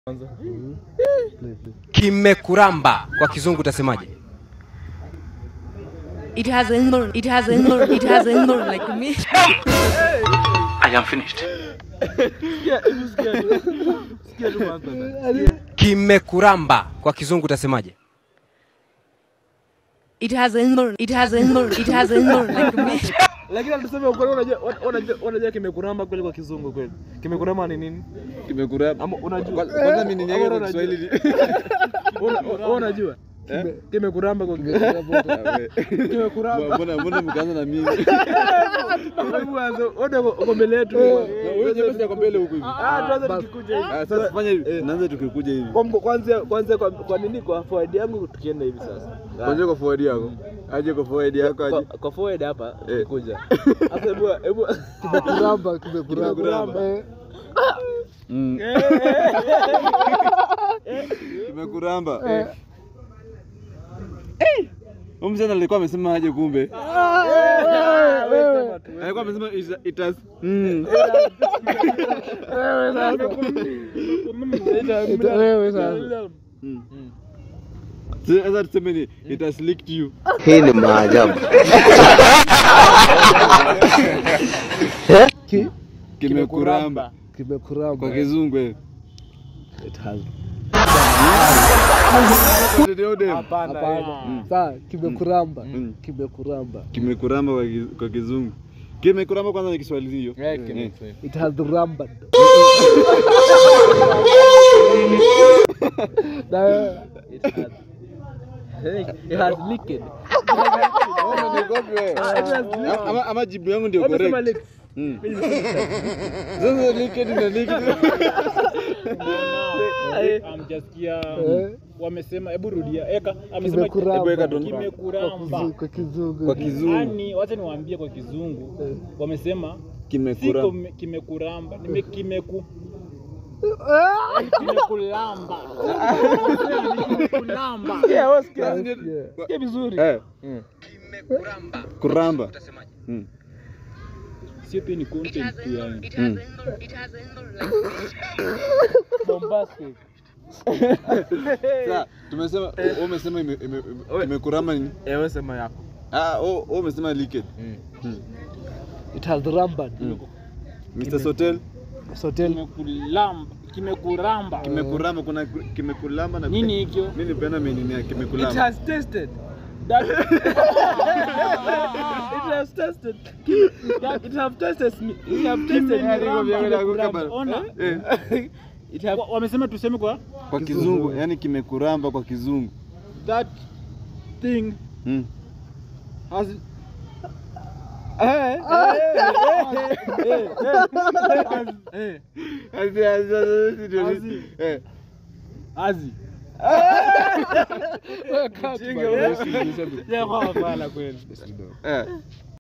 kwanza. Kimekuramba kwa kizungu utasemaje? It has a nor, it has a nor, it has a nor like me. I am finished. Sikia, hebu sikia tu. Sikia tu kwanza. Sikia. Kimekuramba kwa kizungu utasemaje? It has a nor, it has a nor, it has a nor like me. Lakini tuseme ukweli unajua unajua unajua kimekuramba kweli kwa kizungu kweli. Kimekuramba ni nini? Kimekuramba. Ama unajua? Kwa- Kwanza mimi Ama yake kwa unajua? Kiswahili ni Una- una- Unajua? Kimekuramba kwa Kimekuramba. Mbona mbona mkaanza na mimi? Hebu anza. Wewe uko mbele yetu. Na wewe nyepesi yako mbele huko hivi. Ah, tuanze tukikuja hivi. Ah, sasa fanya hivi. Naanza tukikuja hivi. Kwa- Kwanza kwanza kwa, kwa nini kwa forward yangu tukienda hivi sasa. Kwanza kwa forward yako. Aje kwa forward yako Kwa, aje. kwa forward hapa Eh. tukikuja. Sasa hebu hebu Kimekuramba, kimekuramba. Kimekuramba. Eh, Mm. Kimekuramba. eh. Huyu msichana alikuwa amesema aje kumbe? wewe tu. Alikuwa amesema it- it has mm. Wewe sasa. Ita- Wewe sasa. Mm. Sasa tuseme ni it has licked you. Hii ni maajabu. Ki- Kimekuramba Kimekuramba. kwa kizungu eh. It has. Ndio dem. Hapana. Hapana. Sawa, kimekuramba. Mm. Kimekuramba. Kimekuramba kwa kiz- kwa kizungu. Kimekuramba kwanza ni Kiswahili hiyo. Eh, Eh. kime- It has rammed. Na It has It has liquid. Ama- ama- Ama jibu yangu ndio Wamesema correct. liquid. Mm. Sasa liquid na liquid. amjasikia eh, wamesema hebu rudia eka amesema Hebu kimekuramba. weka tu. Kwa kimekuramba kizu- Kwa kizungu. Kwa kizungu yani wacha niwaambie kwa kizungu wamesema si kimekuramba. kome- kimekuramba nime kimeku kimekulamba kimekulamba Sikia, wewe sikia. Yeah. Sikia vizuri. Eh, Kimekuramba kuramba. utasemaje? Mm. sio pia ni content tu yani It has a nor, it has a nor like me. Bombastic. Sasa tumesema wewe umesema ime- ime- ime- kimekuramba nini? Eh, wewe sema yako. Ah, wewe wewe umesema liquid. It has rammed. Mr. Sotel Sotel. kimekulamba kimekuramba kimekuramba kuna kimekulamba na nini hikyo mimi nipenda menini ya It kimekulamba. has tasted. That- It has tasted. It have tasted me. It have tasted me. kimekuramba. Ona, Eh, It have wa- wamesema tuseme kwa kwa kizungu, yani kimekuramba kwa kizungu. that thing Mm. has Eh, eh, eh, eh, eh. Asi asi asi ndio Asi. ni- Eh. Azi. Wewe kaa tu Jinga bana. wewe. Yeah, kwa hapana kweli. Eh.